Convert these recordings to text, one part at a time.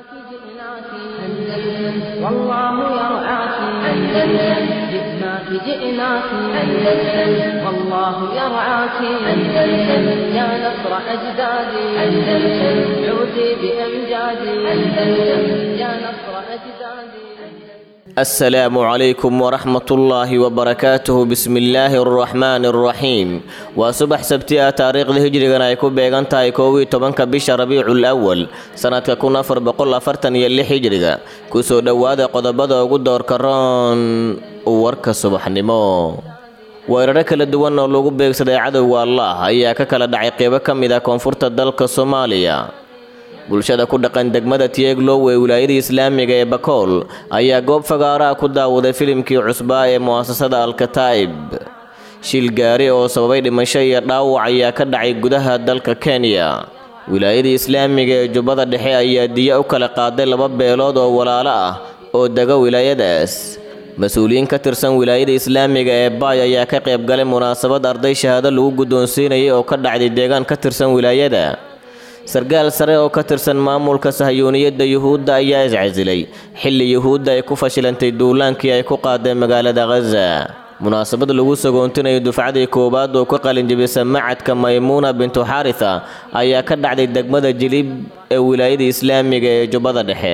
جئناك أندلس والله يرعاك أندلس جئناك جئناك أندلس والله يرعاك أندلس يا نصر أجدادي أندلس عودي بأمجادي أندلس يا نصر أجدادي asalaamu calaykum waraxmatullaahi wabarakaatuhu bismillaahi araxmaani araxiim waa subax sabti ah taariikhda hijrigana ay ku beegan tahay koow iyo tobanka bisha rabiicul awal sannadka kun afar boqol afartan iyo lix hijriga kusoo dhowaada qodobada ugu doorka roon warka subaxnimo weeraro kala duwan oo lagu beegsaday cadowga allah ayaa ka kala dhacay qeybo ka mid ah koonfurta dalka soomaaliya bulshada ku dhaqan degmada tieglow ee wilaayada islaamiga ee bakool ayaa goob fagaaraha ku daawaday filimkii cusbaa ee mu'asasada alkataa'ib shil gaari oo sababay dhimasho iyo dhaawac ayaa ka dhacay gudaha dalka kenya wilaayada islaamiga ee jubbada dhexe ayaa diya u kala qaaday laba beelood oo walaalo ah oo dega wilaayadaas mas-uuliyiin ka tirsan wilaayada islaamiga ee baay ayaa ka qayb galay munaasabad arday shahaado lagu guddoonsiinayay oo ka dhacday deegaan ka tirsan wilaayada sarkaal sare oo ka tirsan maamulka sahyuuniyadda yuhuudda ayaa iscasilay xilli yuhuudda ay ku fashilantay duulaankii ay ku qaadeen magaalada khaza munaasabad lagu sagoontinayo dufcadii koowaad oo ka qalinjibisa macadka maymuuna bintu xaritha ayaa ka dhacday degmada jilib ee wilaayada islaamiga ee jubbada dhexe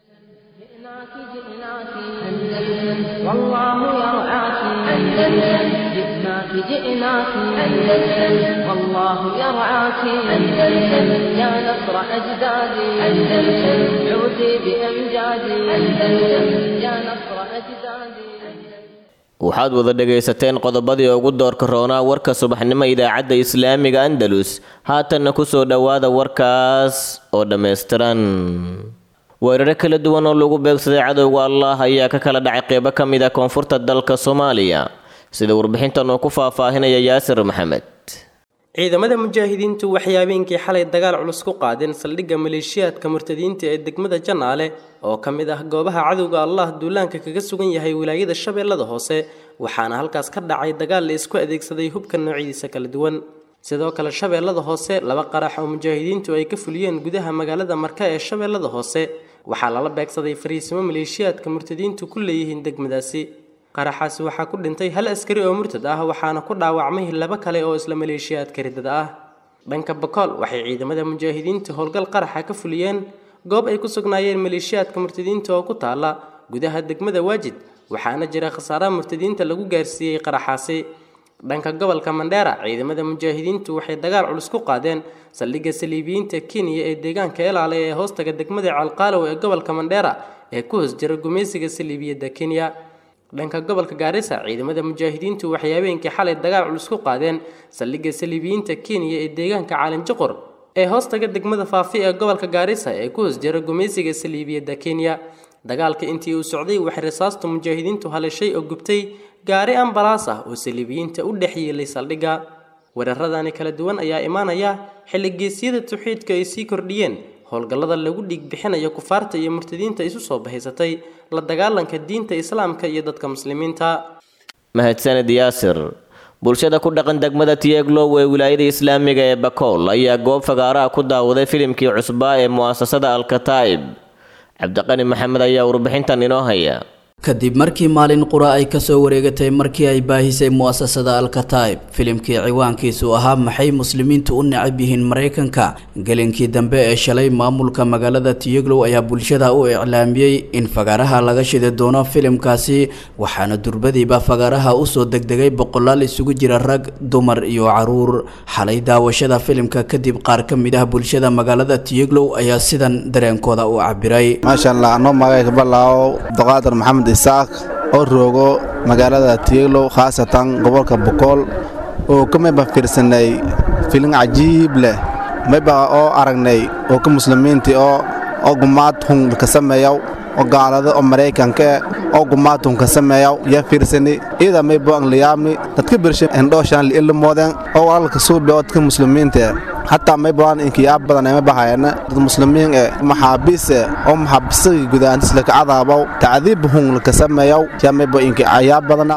جئناك جئناك أندلس والله يرعاك أندلس جئناك جئناك أندلس والله يرعاك أندلس يا نصر أجدادي أندلس عودي بأمجادي أندلس يا نصر أجدادي waxaad wada dhegaysateen qodobadii ugu doorka roonaa warka subaxnimo idaacadda islaamiga andalus haatanna ku soo dhowaada warkaas oo dhammaystiran weeraro kala duwan oo lagu beegsaday cadowga allah ayaa ka kala dhacay qeybo ka mid ah koonfurta dalka soomaaliya sida warbixintan uu ku faahfaahinaya yaasir maxamed ciidamada mujaahidiintu waxay habeenkii xalay dagaal culus ku qaadeen saldhigga maleeshiyaadka murtadiinta ee degmada janaale oo ka mid ah goobaha cadowga allah duulaanka kaga sugan yahay wilaayada shabeellada hoose waxaana halkaas ka dhacay dagaal la isku adeegsaday hubka noocyadiisa kala duwan sidoo kale shabeellada hoose laba qarax oo mujaahidiintu ay ka fuliyeen gudaha magaalada marka ee shabeellada hoose waxaa lala beegsaday fariisimo maleeshiyaadka murtadiintu ku leeyihiin degmadaasi qaraxaasi waxaa ku dhintay hal askari oo murtad ah waxaana ku dhaawacmay laba kale oo isla maleeshiyaadka ridada ah dhanka bakool waxay ciidamada mujaahidiinta howlgal qaraxa ka fuliyeen goob ay ku sugnaayeen maleeshiyaadka murtadiinta oo ku taala gudaha degmada waajid waxaana jira khasaaraha murtadiinta lagu gaarsiiyey qaraxaasi dhanka gobolka mandheera ciidamada mujaahidiintu waxay dagaal culus ku qaadeen saldhigga saliibiyiinta kenya ee deegaanka elaale ee hoostaga degmada calqaalow ee gobolka mandheera ee ku hoos jira gumaysiga saliibiyadda kenya dhanka gobolka gaarisa ciidamada mujaahidiintu waxay habeenkii xalay dagaal culus ku qaadeen saldhigga saliibiyiinta kenya ee deegaanka caalinjiqor ee hoostaga degmada faafi ee gobolka gaarisa ee ku hoos jira gumaysiga saliibiyadda kenya dagaalka intii uu socday waxay rasaastu mujaahidiintu halishay oo gubtay gaari ambalaas ah oo saliibiyiinta u dhex yeelay saldhigga weeraradani kala duwan ayaa imaanaya xilli geesyada tawxiidka ay sii kordhiyeen howlgallada lagu dhiig bixinayo kufaarta iyo murtadiinta isu soo bahaysatay la dagaalanka diinta islaamka iyo dadka muslimiinta mahadsanid yaasir bulshada ku dhaqan degmada tieglow ee wilaayada islaamiga ee bakool ayaa goob fagaaraha ku daawaday filimkii cusbaa ee mu'asasada alkataa'ib cabdiqani maxamed ayaa warbixintan inoo haya kadib markii maalin qura ay kasoo wareegatay markii ay baahisay mu'asasada alkataib filimkii ciwaankiisu ahaa maxay muslimiintu u necab yihiin maraykanka gelinkii dambe ee shalay maamulka magaalada tiyeglow ayaa bulshada u iclaamiyey in fagaaraha laga shidi doono filimkaasi waxaana durbadiiba fagaaraha usoo degdegay boqolaal isugu jira rag dumar iyo caruur xalay daawashada filimka kadib qaar ka mid ah bulshada magaalada tiyeglow ayaa sidan dareenkooda u cabiray maasha allah anoo magayga balaawo abduqaadir maxamed isaaq oo roogo magaalada tiyeglow khaasatan gobolka bokool oo ka mayba fiirsanay filin cajiib leh mayba oo aragnay oo ka muslimiintii oo oo gumaad hun ka sameeyaw oo gaalada oo maraykanka oo gumaad hun ka sameeyaw yaa fiirsani iyada maybo angliyaamni dadka birsha endhooshaan liillimooden oo walaalka suubi oo dadka muslimiinta hataa maybaan inkiyaab badan ema bahayana dad muslimiin e maxaabiise oo maxaabisagii gudaantis laka cadaabaw tacdiib hun laka sameeyaw yaa maybo inki cayaab badana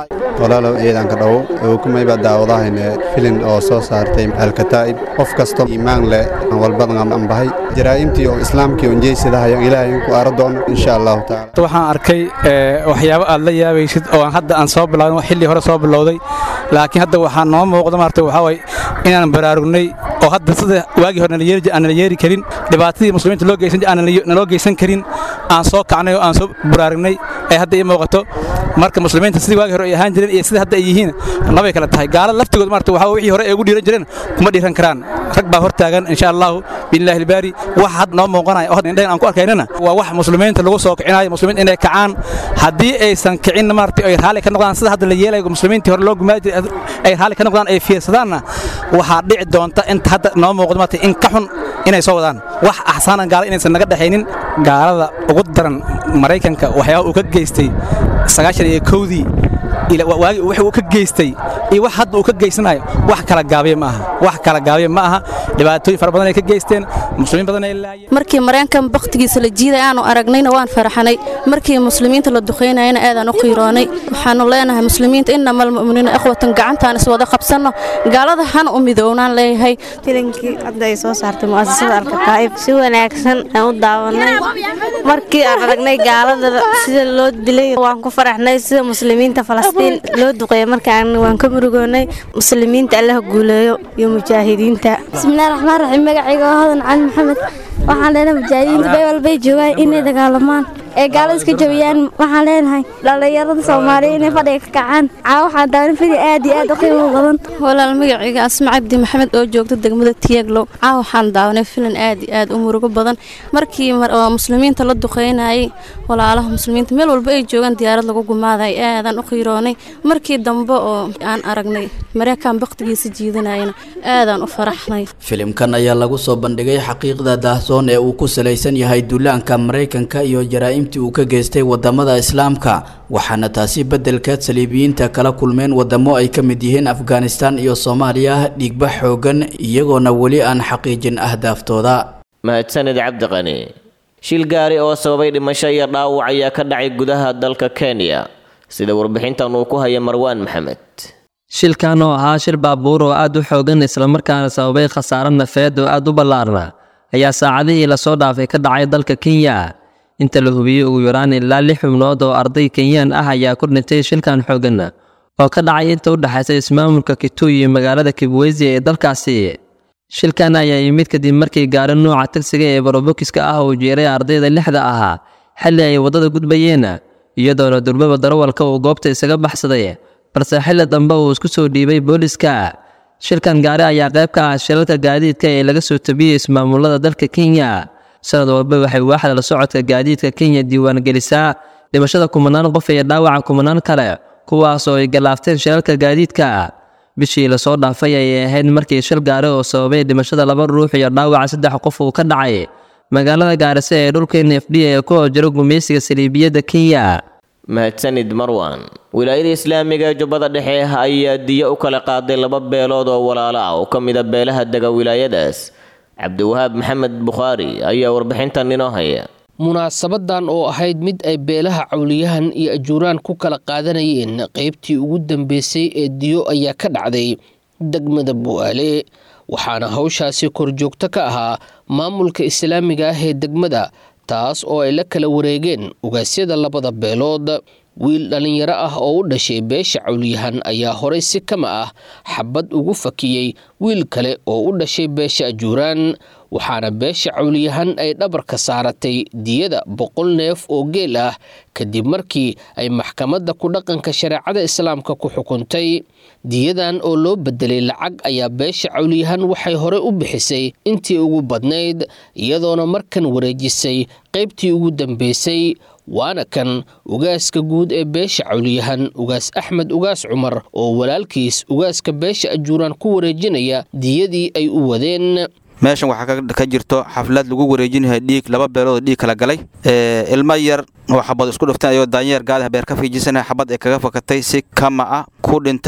walaalow ciidanka dhow oo kumayba daawadahayne filin oo soo saartay alkataa'ib qof kastoo iimaan leh walbadan aan bahay jaraa'imtii oo islaamkii oo jeysadahayo ilaahay ku ara doono insha allahu tacaala waxaan arkay waxyaabo aad la yaabaysid oo aan hadda aan soo bilaawin xilli hore soo bilowday laakiin hadda waxaa noo muuqda maarta waxaa waye inaan baraarugnay oo hadda sida waagii hore aan nala yeeri karin dhibaatadii muslimiinta loo geysan aan naloo geysan karin aan soo kacnay oo aan soo baraarugnay ay hadda ii muuqato marka muslimiinta sidii waagii hore ay ahaan jireen iyo sida hadda ay yihiin labay kala tahay gaalada laftigood maarta waxaa wixii hore ay ugu dhiiran jireen kuma dhiiran karaan rag baa hor taagan insha allahu biillahi albaari wax hadda noo muuqanaya oo hadda indhahan aan ku arkaynana waa wax muslimiinta lagu soo kicinayo muslimiinta inay kacaan haddii aysan kicin maarta ay raalli ka noqdaan sida hadda la yeelayo muslimiintii hore loo gumaadi jiray ay raalli ka noqdaan ay fiirsadaanna waxaa dhici doonta inta hadda noo muuqdo maarta in ka xun inay soo wadaan wax axsaanan gaala inaysan naga dhexaynin gaalada ugu daran maraykanka waxyaaba uu ka geystay sagaashan iyo kowdii waagi wuxuu ka geystay iyo wax hadda uu ka geysanayo wax kala gaabiya ma aha wax kala gaabiya ma aha dhibaatooyin fara badan ay ka geysteen muslimiin badan ay laayeen markii mareenkan bakhtigiisa la jiiday aanu aragnayna waan faraxnay markii muslimiinta la duqaynayana aadaan u qiiroonay waxaanu leenahay muslimiinta innamal mu'miniina ikhwatan gacantaan iswada qabsanno gaalada hana u midownaan leeyahay filinkii hadda ay soo saartay mu'asasada alkataa'ib si wanaagsan aan u daawanay markii aan aragnay gaalada sida loo dilay waan ku faraxnay sida muslimiinta falastiin loo duqeeya markaan waan ka murugoonay muslimiinta allaha guuleeyo iyo mujaahidiinta bismillahi raxmaan raxiim magacayga waa hodan cali maxamed waxaan leenahay mujaahidiinta bay walbay joogaan inay dagaalamaan ee gaalada iska jabiyaan waxaan leenahay dhallinyarada soomaaliya inay fadhiga ka kacaan caa waxaan daawan fidi aad iyo aad u qiimo badan walaal magacayga asma cabdi maxamed oo joogta degmada tiyaglow caa waxaan daawanay filan aad iyo aad u murugo badan markii muslimiinta la duqeynayay walaalaha muslimiinta meel walba ay joogaan diyaarad lagu gumaaday aadaan u qiiroonay markii dambe oo aan aragnay mareykan bakhtigiisa jiidanayana aadaan u faraxnay filimkan ayaa lagu soo bandhigay xaqiiqda daahsoon ee uu ku salaysan yahay duulaanka maraykanka iyo jaraa'imtii uu ka geystay wadamada islaamka waxaana taasi beddelkeed saliibiyiinta kala kulmeen wadamo ay ka mid yihiin afghanistan iyo soomaaliya dhiigba xoogan iyagoona weli aan xaqiijin ahdaaftooda mahadsanid cabdiqani shil gaari oo sababay dhimasho iyo dhaawac ayaa ka dhacay gudaha dalka kenya sida warbixintan uu ku haya marwaan maxamed shilkan oo ahaa shil baabuur oo aad u xoogan islamarkaana sababay khasaaro nafeed oo aad u ballaarna ayaa saacadihii lasoo dhaafay ka dhacay dalka kenya inta la hubiyey ugu yaraan ilaa lix xubnood oo arday kenyaan ah ayaa ku dhintay shilkan xoogan oo ka dhacay inta u dhexaysa ismaamulka kituy iyo magaalada kibwezi ee dalkaasi shilkan ayaa yimid kadib markii gaari nuuca tagsiga ee barobokiska ah uu jeeray ardayda lixda ahaa xilli ay waddada gudbayeen iyadoona durbaba darawalka uu goobta isaga baxsaday balse xilli dambe uu isku soo dhiibay booliska shilkan gaari ayaa qayb ka ah shilalka gaadiidka ee laga soo tabiyey ismaamulada dalka kenya sanad walba waxay waaxda la socodka gaadiidka kenya diiwaan gelisaa dhimashada kumanaan qof iyo dhaawaca kumanaan kale kuwaas oo ay gallaafteen shilalka gaadiidka bishii lasoo dhaafay ayay ahayd markii shil gaari oo sababay dhimashada laba ruux iyo dhaawaca saddex qof uu ka dhacay magaalada gaarisa ee dhulka n f d ee ku hojiro gumaysiga saliibiyadda kenya mahadsanid marwan wilaayada islaamiga ee jubbada dhexe ayaa diyo u kala qaaday laba beelood oo walaalo ah oo ka mida beelaha dega wilaayadaas cabdiwahaab maxamed bukhaari ayaa warbixintan inoo haya munaasabadan oo ahayd mid ay beelaha cawliyahan iyo ajuuraan ku kala qaadanayeen qaybtii ugu dambeysay ee diyo ayaa ka dhacday degmada bu'aale waxaana hawshaasi korjoogto ka ahaa maamulka islaamiga ah ee degmada taas oo ay la kala wareegeen ugaasyada labada beelood wiil dhallinyaro ah oo u dhashay beesha cawliyahan ayaa horay si kama ah xabad ugu fakiyey wiil kale oo u dhashay beesha ajuuraan waxaana beesha cawliyahan ay dhabarka saaratay diyada boqol neef oo geel ah kadib markii ay maxkamadda ku dhaqanka shareecada islaamka ku xukuntay diyadan oo loo bedelay lacag ayaa beesha cawliyahan waxay horey u bixisay intii ugu badnayd iyadoona markan wareejisay qaybtii ugu dambeysay waana kan ugaaska guud ee beesha cawliyahan ugaas axmed ugaas cumar oo walaalkiis ugaaska beesha ajuuraan ku wareejinaya diyadii ay u wadeen meeshan waxaa ka jirto xaflad lagu wareejinayo dhiig laba beelood dhiig kala galay ilmo yar oo xabad isku dhufteen ayoo daanyeer gaadaha beer ka fiijisana xabad ay kaga fakatay si kama ah ku dhintay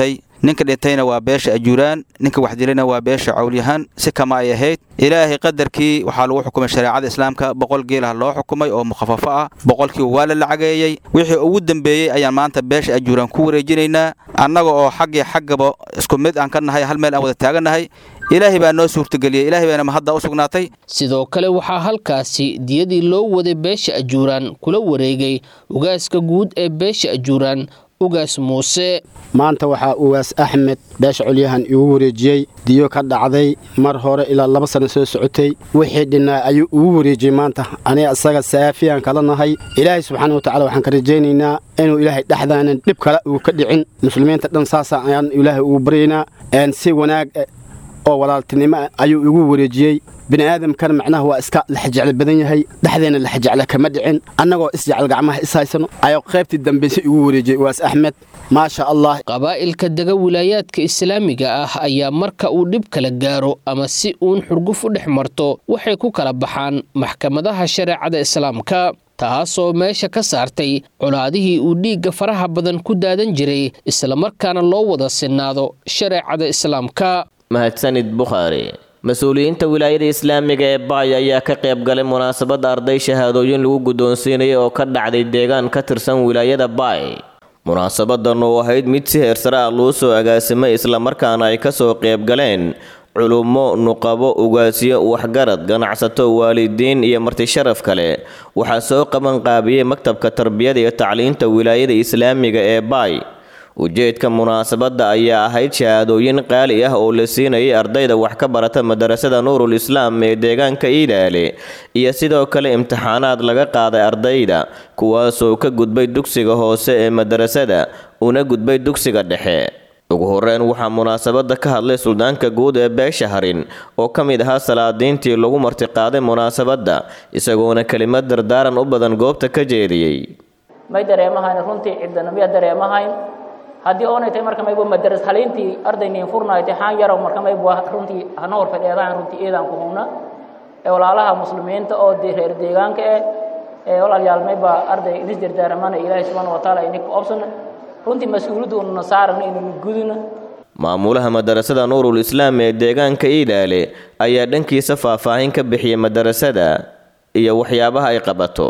ninka dhintayna waa beesha ajuuraan ninka wax dilayna waa beesha cawlyahaan si kama ay ahayd ilaahay qadarkii waxaa lagu xukumay shareecada islaamka boqol geelah loo xukumay oo mukhafafo ah boqolkiiba waa la lacageeyey wixii ugu dambeeyey ayaan maanta beesha ajuuraan ku wareejinaynaa annaga oo xaggii xaggaba isku mid aan ka nahay hal meel aan wada taagannahay ilaahay baa noo suurtageliyey ilaahay baana mahadda u sugnaatay sidoo kale waxaa halkaasi diyadii loo waday beesha ajuuraan kula wareegay ugaaska guud ee beesha ajuuraan ugaas muuse maanta waxaa ugaas axmed beesha colyahan igu wareejiyey diyo ka dhacday mar hore ilaa laba sanno soo socotay wixii dhinnaa ayuu igu wareejiyey maanta aniga isaga saafiyaan kala nahay ilaahay subxaana watacala waxaan ka rajaynaynaa inuu ilaahay dhexdaanan dhib kale uu ka dhicin muslimiinta dhan saasa ayaan ilaahay ugu baryaynaa si wanaag oo walaaltinimo ayuu igu wareejiyey bini'aadamkana macnaha waa iska laxjeclo badan yahay dhexdeenna laxjeclo kama dhicin annagoo isjecel gacmaha is haysano ayuu qaybtii dambayse igu wareejiyey ugaas axmed maasha allah qabaa'ilka dega wilaayaadka islaamiga ah ayaa marka uu dhib kala gaaro ama si uun xurguf u dhex marto waxay ku kala baxaan maxkamadaha shareecada islaamka taasoo meesha ka saartay colaadihii uu dhiigga faraha badan ku daadan jiray islamarkaana loo wada sinnaado shareecada islaamka mahadsanid bukhaari mas-uuliyiinta wilaayada islaamiga ee baay ayaa ka qayb galay munaasabadda arday shahaadooyin lagu guddoonsiinaya oo ka dhacday deegaan ka tirsan wilaayada baay munaasabadan oo ahayd mid si heersare ah loo soo agaasimay islamarkaana ay kasoo qayb galeen culummo nuqabo ugaasyo waxgarad ganacsato waalidiin iyo marti sharaf kale waxaa soo qaban qaabiyey maktabka tarbiyada iyo tacliinta wilaayada islaamiga ee baay ujeedka munaasabadda ayaa ahayd shahaadooyin qaali ah oo la siinayay ardayda wax ka barata madarasada nuurul islaam ee deegaanka iidaale iyo sidoo kale imtixaanaad laga qaaday ardayda kuwaasoo ka gudbay dugsiga hoose ee madarasada una gudbay dugsiga dhexe ugu horeyn waxaa munaasabadda ka hadlay suldaanka guud ee beesha harin oo ka mid ahaa salaadiintii lagu martiqaaday munaasabadda isagoona kelimad dardaaran u badan goobta ka jeediyey may dareemahayn runtii ciddanamiya dareemahayn haddii oonay tahay marka maybu madaras haliintii ardayniin furnaay taxaan yarow marka maybu runtii hana hor fadheedaan runtii eedaan ku hubna ee walaalaha muslimiinta oo reer deegaanka eh ee walaalyaal mayba arday inis dardaaramana ilaahay subxaana wa tacaala ininka obsan runtii mas-uuliyaddu ununa saarana inaynu guduna maamulaha madarasada nuurul islaam ee deegaanka iidaale ayaa dhankiisa faahfaahin ka bixiyay madarasada iyo waxyaabaha ay qabato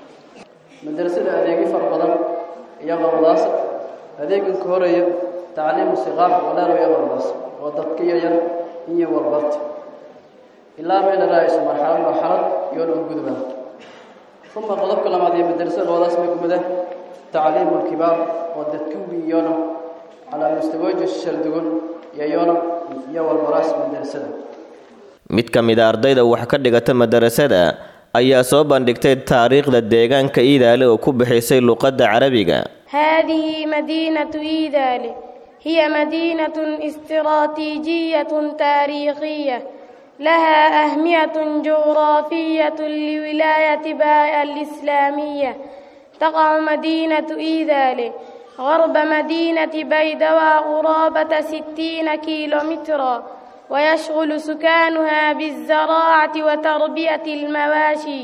madarasada adeegyo fara badan iyo qowdaas adeegan ka horeeya tacliimu siqaar walaalo iyo qowdaas oo dadka yaryar iyo walbarta ilaa meel raaiso marxalad marxalad iyo dhan gudban uma qodobka labaad ee madarasada qowdaas may kumida tacliimu alkibaar oo dadka wiyona calaa mustawaaji shaldugun iyo yona iyo walbaraas madarasada mid ka mid a ardayda wax ka dhigata madarasada ayaa soo bandhigtay taariikhda deegaanka iidaale oo ku bixisay luqadda carabiga هذه مدينة إيدال هي مدينة استراتيجية تاريخية لها أهمية جغرافية لولاية باء الإسلامية تقع مدينة إيدال غرب مدينة بيدوى قرابة ستين كيلومترا ويشغل سكانها بالزراعة وتربية المواشي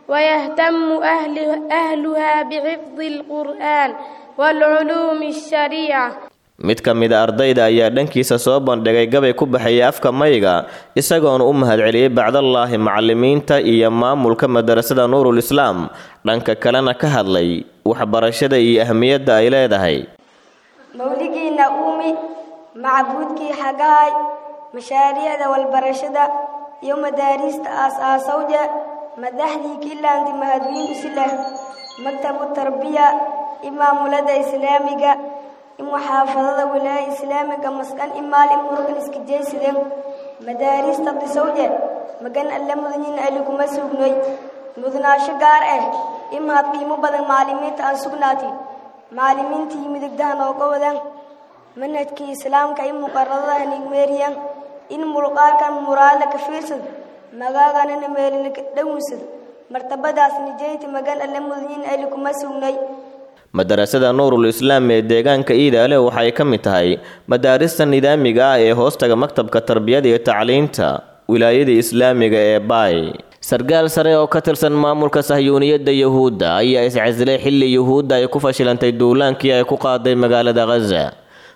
ويهتم أهل أهلها بحفظ القرآن والعلوم الشريعة mid ka mid a ardayda ayaa dhankiisa soo bandhigay gabay ku baxaya afka mayga isagoona u mahadceliyey bacdallaahi macalimiinta iyo maamulka madarasada nuurul islaam dhanka kalena ka hadlay waxbarashada iyo ahmiyadda ay leedahay mawligiina uumi macbuudkii xagahay mashaariicda walbarashada iyo madaariista aas-aasawja madaxdii kilaanti mahadwiin usilah maktabu tarbiya imaamulada islaamiga imuxaafadada wilaaya islaamiga maskan imaal imurugan iskajaysideen madaariista disawje magan alle mudanyin ali kuma sugnoy mudnaasho gaar ah imaad qiimo badan maalimiinta aan sugnaati maalimiintii midigdaha nooga wadan manhajkii islaamka in muqaradaha nigmeeriyan in mulqaarkan muraadla ka fiirsad magaaganana meelina dhawnsad martabadaas nijeyti magan alle mudanyin ali kuma sugnay madarasada nuurul islaam ee deegaanka iidaale waxay ka mid tahay madaarista nidaamiga ah ee hoostaga maktabka tarbiyada iyo tacliinta wilaayada islaamiga ee baay sarkaal sare oo ka tirsan maamulka sahyuuniyadda yuhuudda ayaa iscasilay xilli yuhuudda ay ku fashilantay duulaankii ay ku qaaday magaalada khaza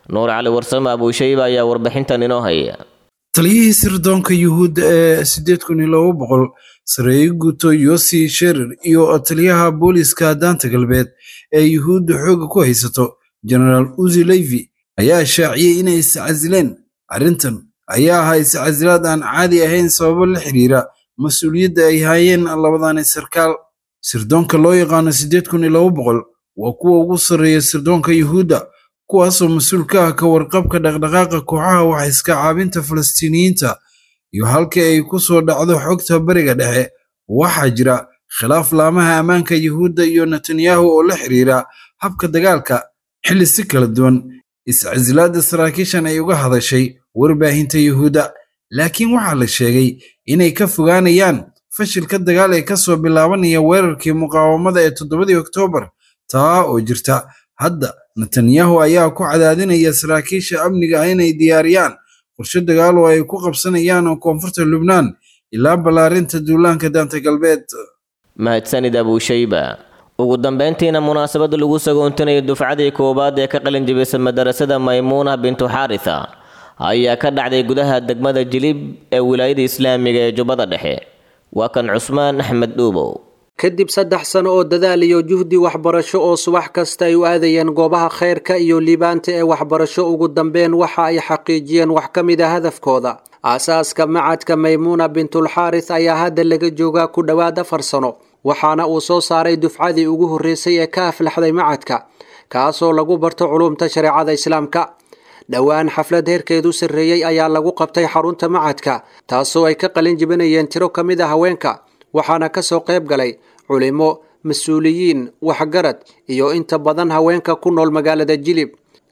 nuur cali warsame abuushayba ayaa warbixintan inoo haya taliyihii sirdoonka yuhuudda ee siddeed kun iyo laba boqol sareeye guuto yosi sherer iyo taliyaha booliiska daanta galbeed ee yuhuudda xoogga ku haysato genaraal uzi leyvi ayaa shaaciyey inay iscasileen arrintan ayaa ahaa iscasilaad aan caadi ahayn sababo la xiriira mas-uuliyadda ay haayeen labadani sarkaal sirdoonka loo yaqaano siddeed kun iyo laba boqol waa kuwa ugu sarreeya sirdoonka yuhuudda kuwaasoo mas-uul ka ah ka warqabka dhaqdhaqaaqa kooxaha wax iska caabinta falastiiniyiinta iyo halkii ay ku soo dhacdo xogta bariga dhexe waxaa jira khilaaf laamaha ammaanka yuhuudda iyo netanyahu oo la xiriira habka dagaalka xilli si kala duwan iscasilaadda saraakiishan ay uga hadashay warbaahinta yuhuudda laakiin waxaa la sheegay inay ka fogaanayaan fashilka dagaal ee ka soo bilaabanaya weerarkii muqaawamada ee toddobadii oktoobar taa oo jirta hadda netanyahu ayaa ku cadaadinaya saraakiisha amniga ah inay diyaariyaan qorshe dagaal oo ay ku qabsanayaan oo koonfurta lubnaan ilaa ballaarinta duulaanka daanta galbeed mahadsanid abuushayba ugu dambeyntiina munaasabada lagu sagoontinayo dufcadii koowaad ee ka qalin jibisa madarasada maymuuna bintu xaaritha ayaa ka dhacday gudaha degmada jilib ee wilaayada islaamiga ee jubbada dhexe waa kan cusmaan axmed dhuubow kadib saddex sano oo dadaal iyo juhdi waxbarasho oo subax kasta ay u aadayeen goobaha khayrka iyo liibaanta ee waxbarasho ugu dambeyn waxa ay xaqiijiyeen wax ka mid a hadafkooda aasaaska macadka maymuuna bintulxaaris ayaa hadda laga joogaa ku dhowaad afar sano waxaana uu soo saaray dufcadii ugu horreysay ee ka aflaxday macadka kaasoo lagu barto culumta shareecada islaamka dhowaan xaflad heerkeedu sarreeyey ayaa lagu qabtay xarunta macadka taasoo ay ka qalin jibinayeen tiro ka mid a haweenka waxaana ka soo qayb galay culimo mas-uuliyiin waxgarad iyo inta badan haweenka ku nool magaalada jilib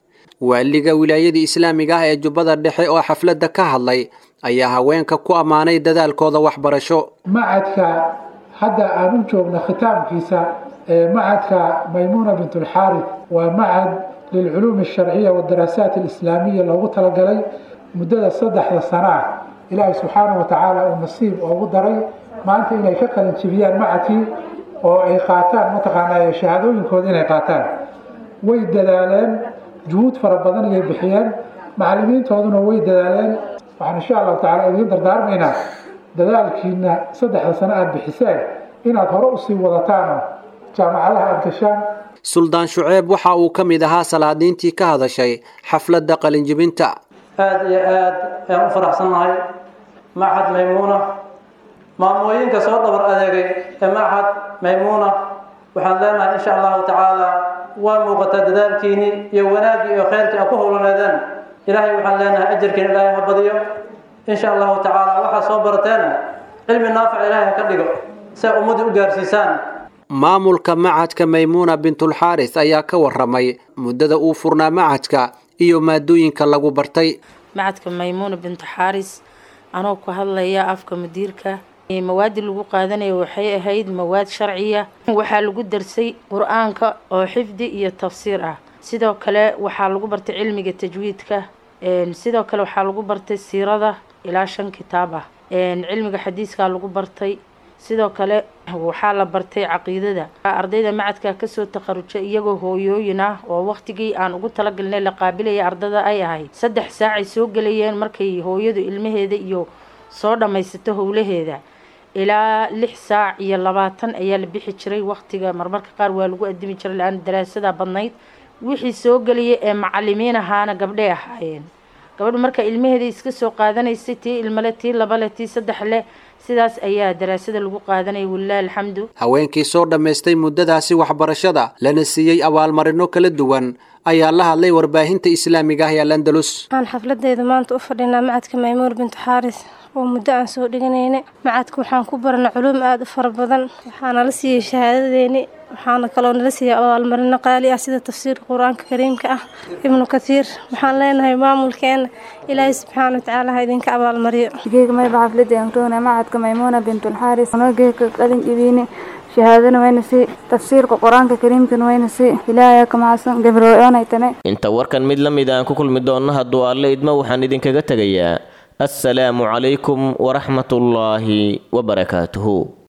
waaliga wilaayada islaamiga ah ee jubbada dhexe oo xafladda ka hadlay ayaa haweenka ku ammaanay dadaalkooda waxbarasho macadka hadda aan u joogno khitaamkiisa ee macadka maymuuna bintulxaarid waa macad lilculuum alsharciya wadaraasaat alislaamiya loogu talagalay muddada saddexda sano ah ilaahay subxaanahu wa tacaala uu nasiib oogu daray maanta inay ka qalin jibiyaan macadkii oo ay qaataan mataqaanaa shahaadooyinkooda inay qaataan way dadaaleen juhuud fara badan ayay bixiyeen macallimiintooduna way dadaaleen waxaan insha allahu tacala idiin dardaarmaynaa dadaalkiina saddexda sano aada bixiseen inaad hore usii wadataanoo jaamacadaha aada gashaan suldaan shuceeb waxa uu ka mid ahaa salaadiintii ka hadashay xafladda qalinjibinta aada iyo aad ayaan u faraxsannahay macad maymuuna maamooyinka soo dhabar adeegay ee macad maymuuna waxaan leenahay insha allahu tacaala waa muuqataa dadaalkiinii iyo wanaaggii iyo khayrkii a ku howlaneedeen ilaahay waxaan leenahay ajarkiina ilaahay ha badiyo insha allahu tacaala waxaa soo barateena cilmi naafic ilaahay ha ka dhigo si ay ummaddii u gaarsiisaan maamulka macadka maymuuna bintulxaaris ayaa ka waramay muddada uu furnaa macadka iyo maadooyinka lagu bartay macadka maymuuna bintu xaaris anoo ku hadlaya afka mudiirka mawaadi lagu qaadanaya waxay ahayd mawaad sharciya waxaa lagu darsay qur-aanka oo xifdi iyo tafsiir ah sidoo kale waxaa lagu bartay cilmiga tajwiidka sidoo kale waxaa lagu bartay siirada ilaa shan kitaab ah cilmiga xadiiskaa lagu bartay sidoo kale waxaa la bartay caqiidada ardayda macadka kasoo takharuja iyagoo hooyooyin ah oo waqtigii aan ugu talagalnay la qaabilaya ardada ay ahayd saddex saacay soo gelayeen markay hooyadu ilmaheeda iyo soo dhammaysato howlaheeda ilaa lix saac iyo labaatan ayaa la bixi jiray waqtiga marmarka qaar waa lagu adimi jiray la-aan daraasada badnayd wixii soo gelaya ee macalimiin ahaana gabdhay ahaayeen gabadhu marka ilmaheeda iska soo qaadanaysay tii ilmale tii labale tii saddex leh sidaas ayaa daraasada lagu qaadanaya walilahi alxamdu haweenkii soo dhammaystay muddadaasi waxbarashada lana siiyey abaalmarino kala duwan ayaa la hadlay warbaahinta islaamiga ah ee landalus waxaan xafladeeda maanta u fadhinaa macadka maymuur bintu xaaris oo muddo aan soo dhiganayna macadka waxaan ku barana culuum aada u fara badan waxaana la siiyey shahaadadeeni waxaana kaloo nala siiyey abaalmarino qaali ah sida tafsiirka qur-aanka kariimka ah ibnu kathiir waxaan leenahay maamulkeena ilaahay subxaana watacaala ha idinka abaalmariyo geega mayba xafladii aan roona macadka maymuuna bintulxaaris noo geega qalin ibiine shahaadana wayna si tafsiirka qur-aanka kariimkana wayna si ilaahay ka mahadsan gabrooyoonay tane inta warkan mid la mid aan ku kulmi doonno hadduu alle idmo waxaan idinkaga tegayaa assalaamu calaykum waraxmatullaahi wabarakaatuhu